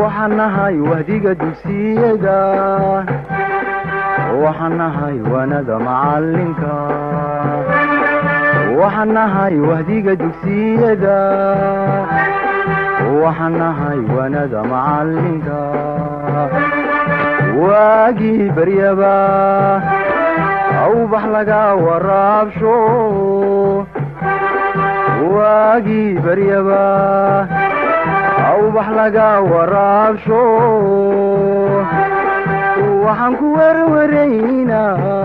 waxaan nahay wahdiga dugsiyada waxaan nahay waanada macalinka waxaan nahay wahdiga dugsiyada waxaan nahay waanada macalinka waagii baryaba awbax laga waraabsho waagii baryaba awbax laga waraabsho waxaan ku werwaraynaa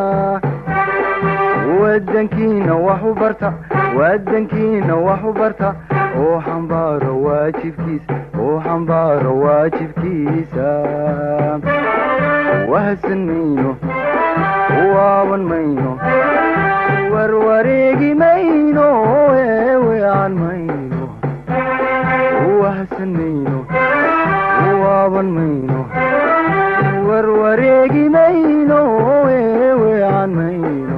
wadankiina wax u barta wadankiina wax u barta oo xambaaro waajibkiisa oo xambaaro waajibkiisa wahadsan mayno waaban mayno warwareegi mayno eewean mayno wahadsan mayno waaban mayno warwareegi mayno eewean mayno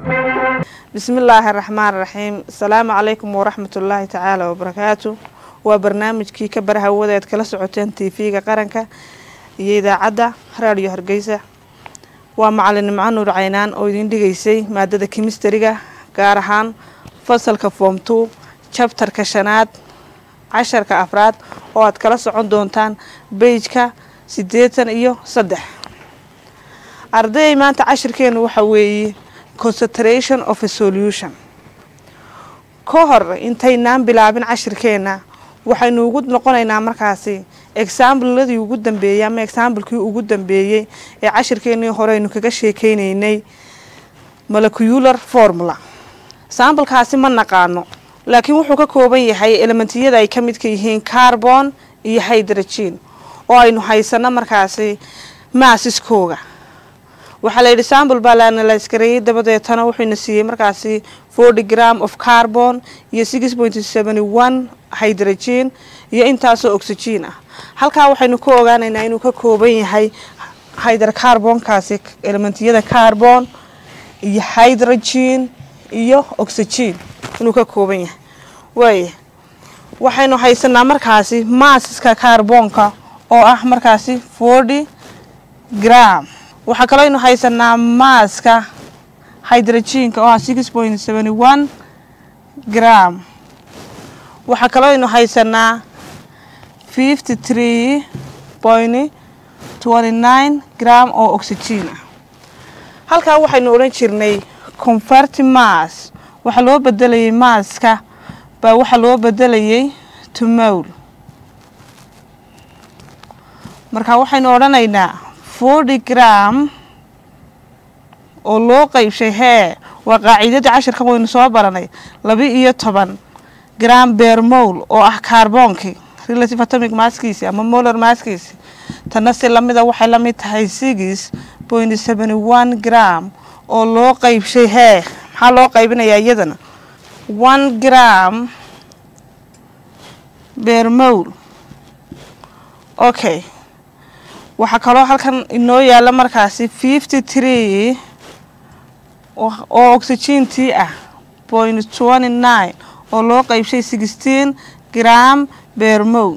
bismi illaahi araxmaan raxiim asalaamu calaykum waraxmat ullaahi tacaala wabarakaatu waa barnaamijkii ka barahawadeed kala socoteen tv-ga qaranka iyo idaacadda raadiyo hargeysa waa macalin macanuur caynaan oo idiin dhigaysay maadada kimistariga gaar ahaan fasalka foom two jabtarka shanaad casharka afraad oo aad kala socon doontaan beijka siddeetan iyo saddex ardayay maanta cashirkeenu waxa weeye concentration of a solution ka hor intaynaan bilaabin cashirkeena waxaynu ugu noqonaynaa markaasi exaambladii ugu dambeeyey ama exaamblekii ugu dambeeyey ee cashirkeenii hore aynu kaga sheekeyneynay molecular formula examblekaasi ma naqaano laakiin wuxuu ka kooban yahay elementiyada ay ka midka yihiin carbon iyo hydrogen oo aynu haysano markaasi maasiskooga waxaa layidhi sambl baa la analyskareeyey dabadeetana wuxuuna siiyey markaasi forty gram of carbon iyo six point seventy one hydrogen iyo intaasoo oxygen ah halkaa waxaynu ku ogaanaynaa inuu ka kooban yahay hydrocarbonkaasi elementiyada carbon iyo hydrogen iyo oxygen inuu ka kooban yahay waaya waxaynu haysanaa markaasi maasiska carbonka oo ah markaasi forty gram waxaa kaloo aynu haysanaa maaska hydrogenka oo ah six point seventy one gram waxaa kaloo aynu haysanaa fifty three point twenty nine gram oo oxygen ah halkaa waxaynu odhan jirnay converti mass waxaa loo bedelayay maaska baa waxaa loo bedelayay tumowl marka waxaynu odhanaynaa forty gram oo loo qeybshay hee waa qaacidadii cashirka waynu soo baranay laba iyo toban gram bermowl oo ah carboonkii relative atomic maskiisi ama molar maskiisi tana si lamida waxay la mid tahay six point seventy one gram oo loo qeybshay hee maxaa loo qaybinayaa iyadana one gram bermowl okay waxaa kaloo halkan inoo yaala markaasi fifty three oo oxygentii ah point twenty nine oo loo qeybshay sixteen gram bermow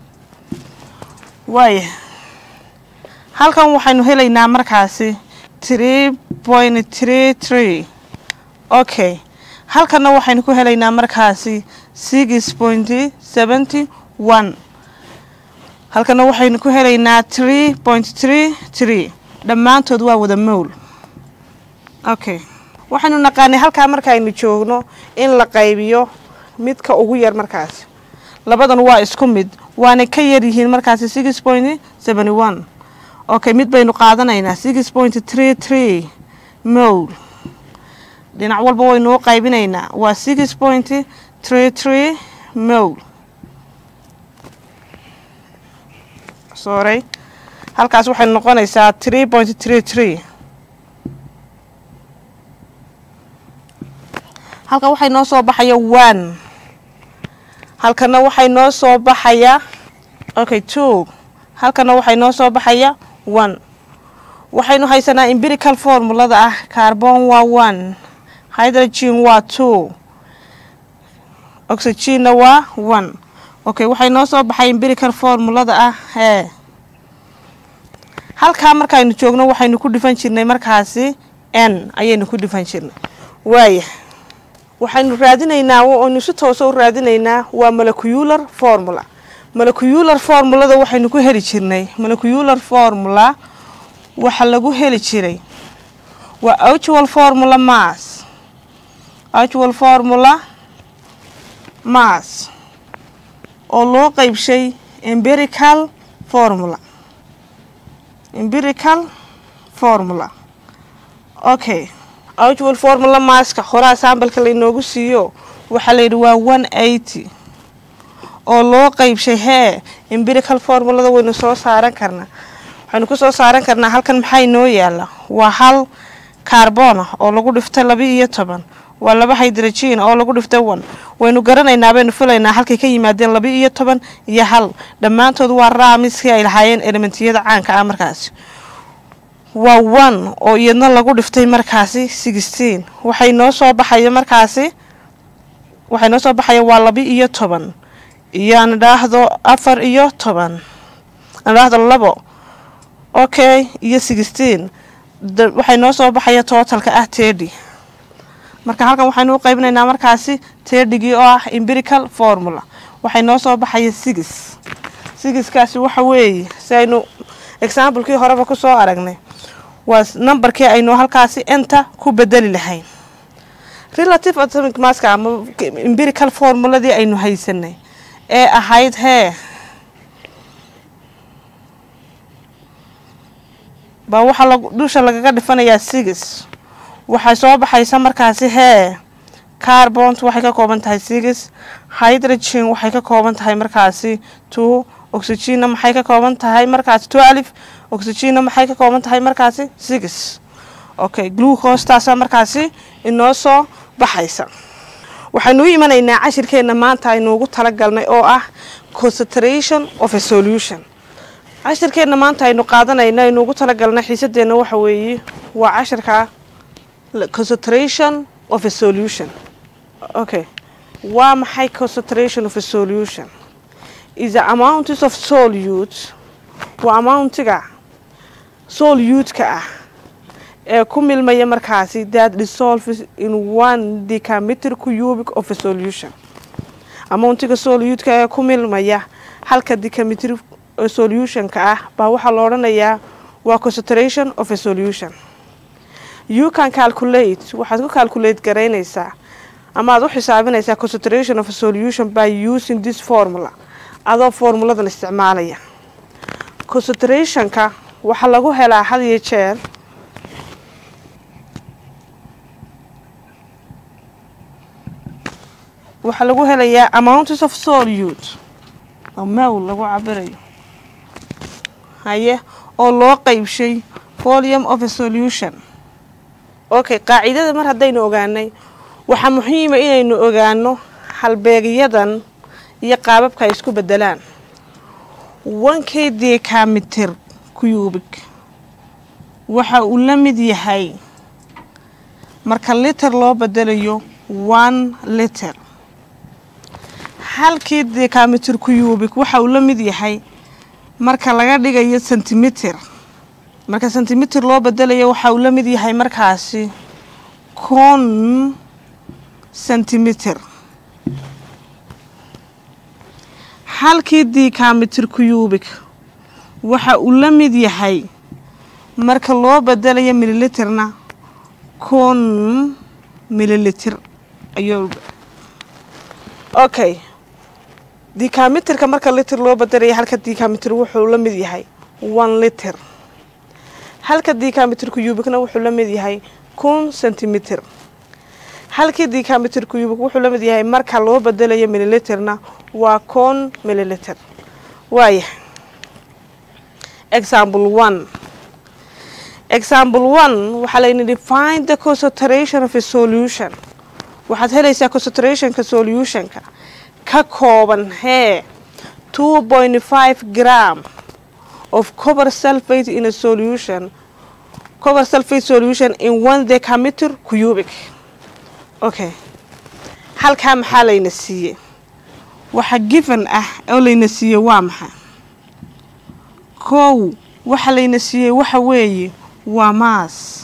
waaya halkan waxaynu helaynaa markaasi three point three three okay halkanna waxaynu ku helaynaa markaasi six point seventy one halkana waxaynu ku helaynaa tree point tree tree dhammaantood waa wada mowl okay waxaynu naqaanay halkaa markaaynu joogno in la qaybiyo midka ugu yar markaasi labadan waa isku mid waana ka yar yihiin markaasi six point seventy one okay mid baynu qaadanaynaa six point tree tree mowl dhinac walba waynu u qaybinaynaa waa six point tree tree mowl sorry halkaas waxay noqonaysaa three point tree tree halkan waxay noo soo baxaya one halkana waxay noo soo baxaya okay two halkana waxay noo soo baxaya one waxaynu haysanaa empirical formulada ah carbon waa one hydrogen waa two oxygenna waa one okay waxay noo soo baxay imbirical formulada ah hee halkaa markaaynu joogno waxaynu ku dhifan jirnay markaasi n ayaynu ku dhifan jirnay waaya waxaynu raadinaynaa aynu si toosa u raadinaynaa waa molecular formula molecular formulada waxaynu ku heli jirnay molecular formula waxa lagu heli jiray waa actual formula mass actual formula mass oo loo qeybshay empirical formula empirical formula okay actual formula masska horaa sambalka laynoogu siiyo waxaa layidhi waa one eighty oo loo qeybshay hee empirical formulada waynu soo saaran karnaa waxaynu ku soo saaran karnaa halkan maxaa inoo yaala waa hal carbona oo lagu dhiftay laba iyo toban waa laba hydrogen oo lagu dhiftay one waynu garanaynaa baynu filaynaa halkay ka yimaadeen laba iyo toban iyo hal dhammaantood waa raamiskii ay lahaayeen elementiyada caanka ah markaasi waa one oo iyadna lagu dhiftay markaasi sixteen waxay noo soo baxaya markaasi waxay noo soo baxaya waa laba iyo toban iyo aan idhaahdo afar iyo toban aan idhaahdo labo okay iyo sixteen waxay noo soo baxaya tootalka ah tedi marka halkan waxaynu u qaybinaynaa markaasi tedigii oo ah empirical formula waxay noo soo baxaya six sigiskaasi waxa weeye si aynu examplekii horeba kusoo aragnay waa numberkii aynu halkaasi enta ku bedeli lahayn relative atomic maska ama empirical formuladii aynu haysanay ee ahayd hee baa waxaa lag dusha lagaga dhifanayaa six waxay soo baxaysa markaasi hee carbont waxay ka kooban tahay six hydrogen waxay ka kooban tahay markaasi two oxygenna maxay ka kooban tahay markaasi twelve oxygenna maxay ka kooban tahay markaasi six okay glucostaasaa markaasi inoo soo baxaysa waxaynu u imanaynaa cashirkeenna maanta aynuugu talagalnay oo ah concentration of a solution cashirkeenna maanta aynu qaadanayno aynuugu talagalnay xiisadeenna waxa weeye waa cashirka concentration of a solution okay waa maxay concentration of a solution is the amounts of solute waa amountiga solute-ka ah ee ku milmaya markaasi that dissolves in one decameter cubic of a solution amountiga solute-ka ee ku milmaya halka decameter solutionka ah baa waxaa la odhanayaa waa concentration of a solution you can calculate waxaad ku calculate garaynaysaa ama aad u xisaabinaysaa concentration of a solution by using this formula adoo formuladan isticmaalaya concentrationka waxaa lagu helaa had iyo jeer waxaa lagu helayaa amounts of solute oo mawl lagu cabirayo haye oo loo qeybshay volume of a solution okay qaacidada mar haddaynu ogaanay waxaa muhiima inaynu ogaano halbeegyadan iyo qaababka ay isku bedelaan wankay decameter cubic waxa uu la mid yahay marka liter loo bedelayo one liter halkii decameter cubic waxa uu la mid yahay marka laga dhigayo centimeter marka centimeter loo bedelayo waxa uu la mid yahay markaasi con centimeter halkii decameter cubic waxa uu la mid yahay marka loo bedelayo mililiterna con mililiter ayuu okay decameterka marka liter loo bedelaya halka decameter wuxuu la mid yahay one liter halka decameter cubicna wuxuu la mid yahay kun centimeter halkii decameter cubic wuxuu la mid yahay marka loo bedelayo mililiterna waa con mililiter waaya example one example one waxaa layni define the concentration of a solution waxaad helaysaa concentrationka solutionka ka kooban hee two point five gram of cover sulfate in a solution cover sulfate solution in one decameter cubic okay halkaa maxaa layna siiyey waxa given ah oo layna siiyey waa maxay kow waxa layna siiyey waxa weeye waa maas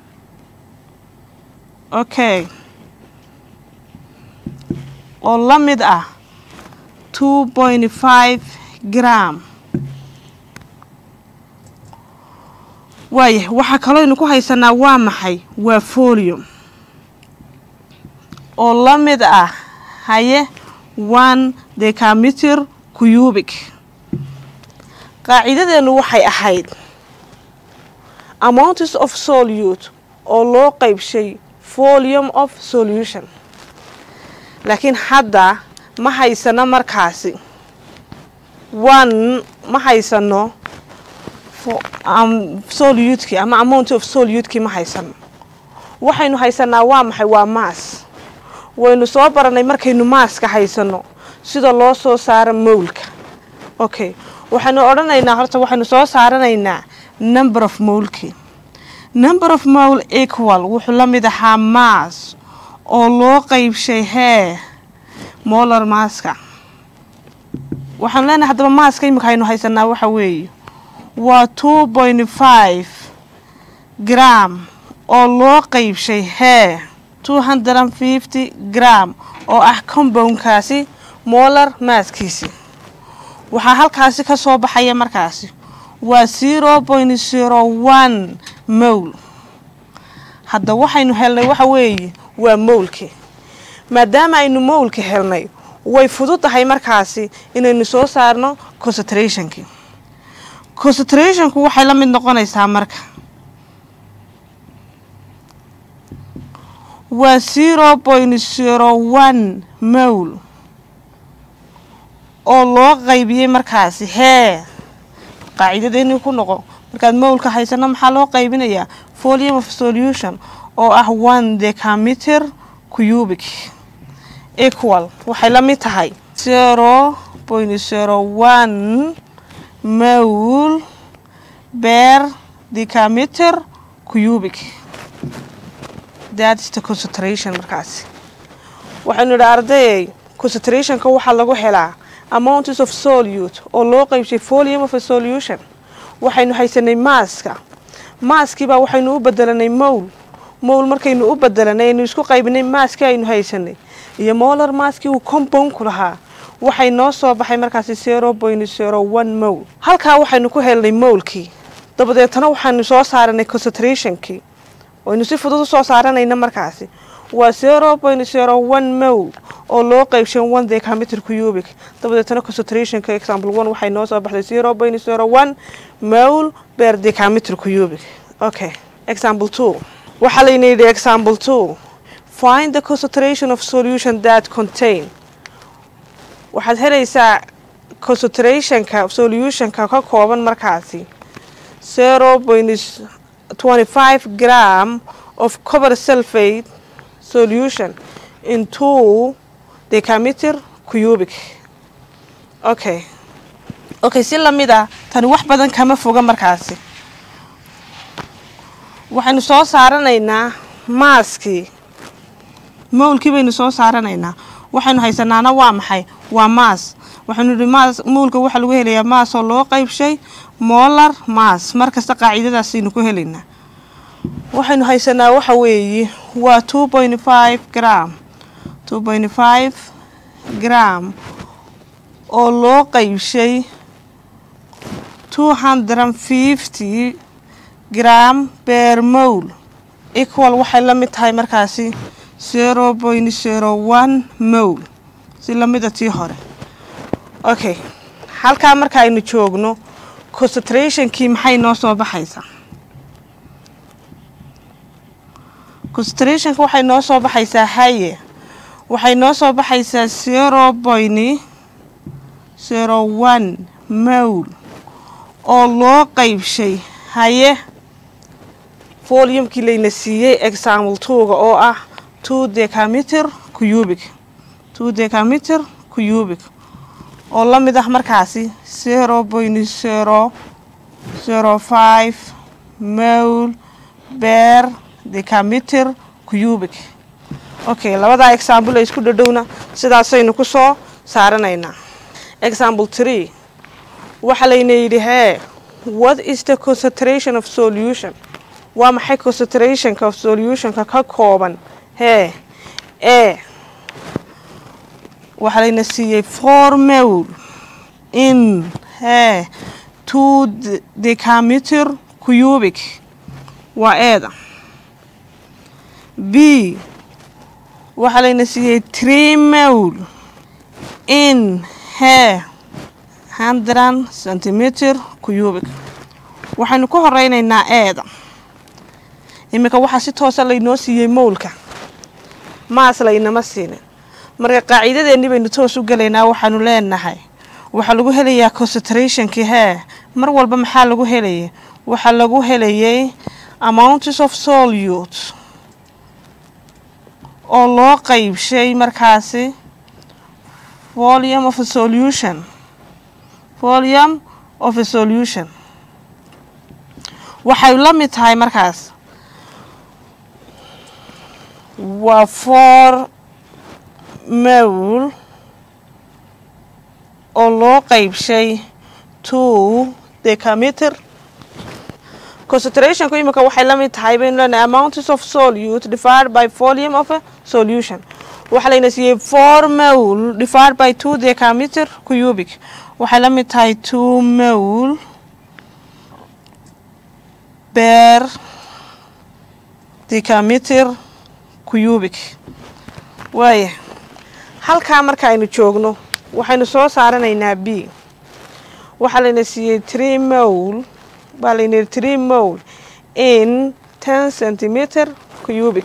okay oo la mid ah two point five gram waayah waxaa kalooynu ku haysanaa waa maxay waa folium oo la mid ah haye one decameter cubic qaacidadeennu waxay ahayd amounts of solute oo loo qaybshay volume of solution laakiin hadda ma haysano markaasi one ma haysano soluteki ama amount of soluteki ma haysano waxaynu haysanaa waa maxay waa maas waynu soo baranay markaynu maaska haysano sida loo soo saaro mowlka okay waxaynu odhanaynaa horta waxaynu soo saaranaynaa number of mowlki number of mowl equal wuxuu la mid ahaa maas oo loo qaybshay hee molar maaska waxaanu leenahay haddaba maaska imika aynu haysanaa waxa weeye waa two point five gram oo loo qaybshay hee two hundred and fifty gram oo ah compoundkaasi molar maaskiisi waxaa halkaasi ka soo baxaya markaasi waa zero point zero one mowl hadda waxaynu helnay waxa weeye waa mowlki maadaama aynu mowlka helnay way fudud tahay markaasi inaynu soo saarno concentrationki concentrationku waxay la mid noqonaysaa marka waa zero point zero one mowl oo loo qaybiyey markaasi hee qaacidadeennii ku noqo markaad mowlka haysano maxaa loo qaybinayaa volume of solution oo ah one decameter cubic equal waxay la mid tahay zero point zero one mowl beer decameter cubic that is the concentration markaasi waxaynu idhi ardayay concentrationka waxaa lagu helaa amounts of solute oo loo qaybshay volume of a solution waxaynu haysanay maaska maaskiibaa waxaynu u bedelanay mowl mowl markaynu u bedelanay aynu isku qaybinay maaskii aynu haysanay iyo molar maaskii uu compoundku lahaa waxay noo soo baxay markaasi zero point zero one mowl halkaa waxaynu ku helnay mowlkii dabadeetana waxaanu soo saaranay concentrationkii waynu si fudud usoo saaranayna markaasi waa zero point zero one mowl oo loo qaybshan one decameter cubic dabadeetana concentrationka example one waxay noo soo baxday zero point zero one mowl beer decameter cubic okay example two waxaa layna yidhi example two find the concentration of solution that contain waxaad helaysaa concentrationka solutionka ka kooban markaasi zero point twenty five gram of cover sulfate solution in two decameter cubic okay okay si lamid ah tani wax badan kama foga markaasi waxaynu soo saaranaynaa maaskii mowlkii baynu soo saaranaynaa waxaynu haysanaana waa maxay waa maas waxaynu ihi maas mowlka waxaa lagu helayaa maas oo loo qaybshay molar maas markasta qaacidadaasaynu ku helaynaa waxaynu haysanaa waxa weeye waa two point five gram two point five gram oo loo qaybshay two hundred and fifty gram beer mowl equal waxay la mid tahay markaasi zero point zero one mowl si lamida tii hore okay halkaa marka aynu joogno concentrationkii maxay noo soo baxaysaa concentrationka waxay noo soo baxaysaa haye waxay noo soo baxaysaa zero point zero one mowl oo loo qaybshay haye volumekii layna siiyey example twoga oo ah two decameter cubic two decameter cubic oo la mid ah markaasi zero point zero zero five mowl beer decameter cubic okay labadaa example ay isku dhadhowna sidaasaynu kusoo saaranaynaa example tree waxaa layna yidhi hee what is the concentration of solution waa maxay concentrationka of solutionka ka kooban hee e waxaa layna siiyey four mole in hee two decameter cubic waa eeda b waxaa layna siiyey tree mole in hee hundred centimeter cubic waxaynu ku horeynaynaa eeda iminka waxaa si toosa laynoo siiyey mowlka maas laynama siinin marka qaaciidadeennii baynu toos u gelaynaa waxaanu leenahay waxaa lagu helayaa concentrationkii hee mar walba maxaa lagu helayay waxaa lagu helayay amounts of solute oo loo qeybshay markaasi volume of a solution volume of a solution waxay la mid tahay markaas waa four mole oo loo qeybshay two decameter concentrationku imika waxay la mid tahay baynu leenahay amounts of solute divided by volume of a solution waxaa layna siiyey four mole divided by two decameter cubic waxay la mid tahay two mole beer decameter cubic waaya halkaa marka aynu joogno waxaynu soo saaranaynaa b waxaa layna siiyey tree mole baa layna yihi tree mole in ten centimeter cubic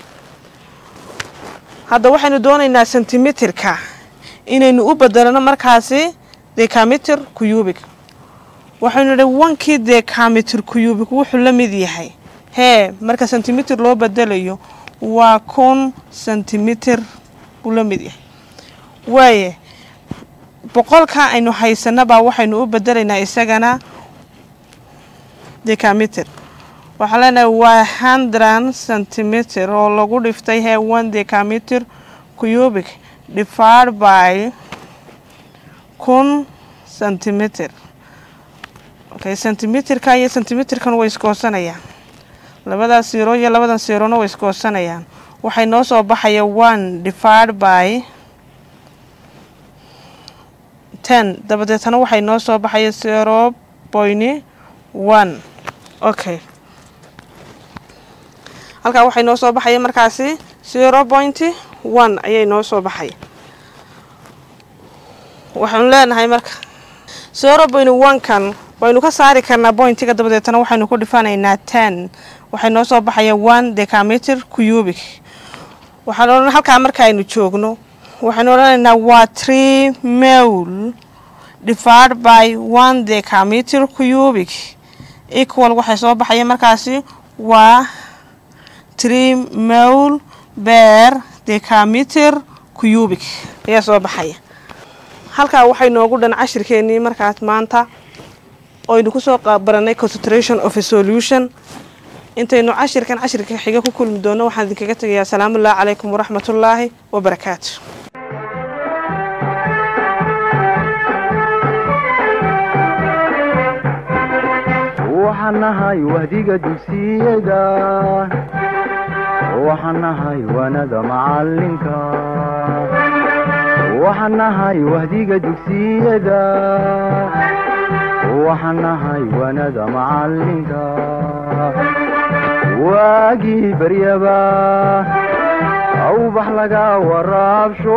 hadda waxaynu doonaynaa centimeterka inaynu u bedelano markaasi decameter cubic waxaynu idhi wankii decameter cubic wuxuu la mid yahay hee marka centimeter loo bedelayo waa kun centimeter buu la mid yahay waaye boqolka aynu haysanabaa waxaynu u bedelaynaa isagana decameter waxaa leenahay waa hundred centimeter oo lagu dhiftay hee one decameter cubic divided by kun centimeter okay centimeterka iyo centimeterkan way iskoosanayaan labadaas siro iyo labadan sirona way iskoosanayaan waxay noo soo baxaya one divided by ten dabadeetana waxay noo soo baxaya zero point one okay halkaa waxay noo soo baxaya markaasi zero point one ayay noo soo baxaya waxaanu leenahay marka zero point one kan waynu ka saari karnaa bointiga dabadeetana waxaynu ku dhifanaynaa ten waxay noo soo baxaya one decameter cubic waxaan odhan halkaa marka aynu joogno waxaynu odhanaynaa waa tree mole divided by one decameter cubic equal waxay soo baxaya markaasi waa tree mole beer decameter cubic ayaa soo baxaya halkaa waxay noogu dhan cashirkeenii markaas maanta oynu kusoo baranay concentration of a solution intaynu cashirkan cashirka xiga ku kulmi doono waxaan idinkaga tegayaa asalaamullahi calaykum waraxmatullaahi wabarakaatu waxaan nahay wahdiga dugsiyada waxaan nahay wanada macalinka waxaan nahay wahdiga dugsiyada waxaan nahay wanada macalinka waagii baryaba awbax laga waraabsho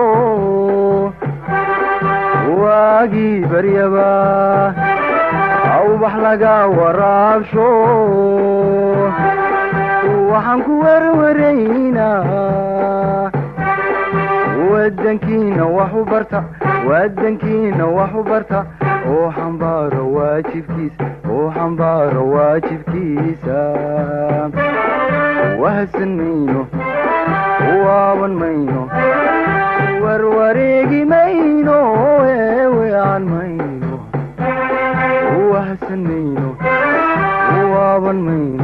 waagii baryaba awbax laga waraabsho waxaan ku werwaraynaa wadankiina wax u barta wadankiina wax u barta oo xambaaro waajibkiisa oo xambaaro waajibkiisa wahadsan mayno waaban mayno warwareegi mayno eewean mayno wahadsan mayno waaban mayno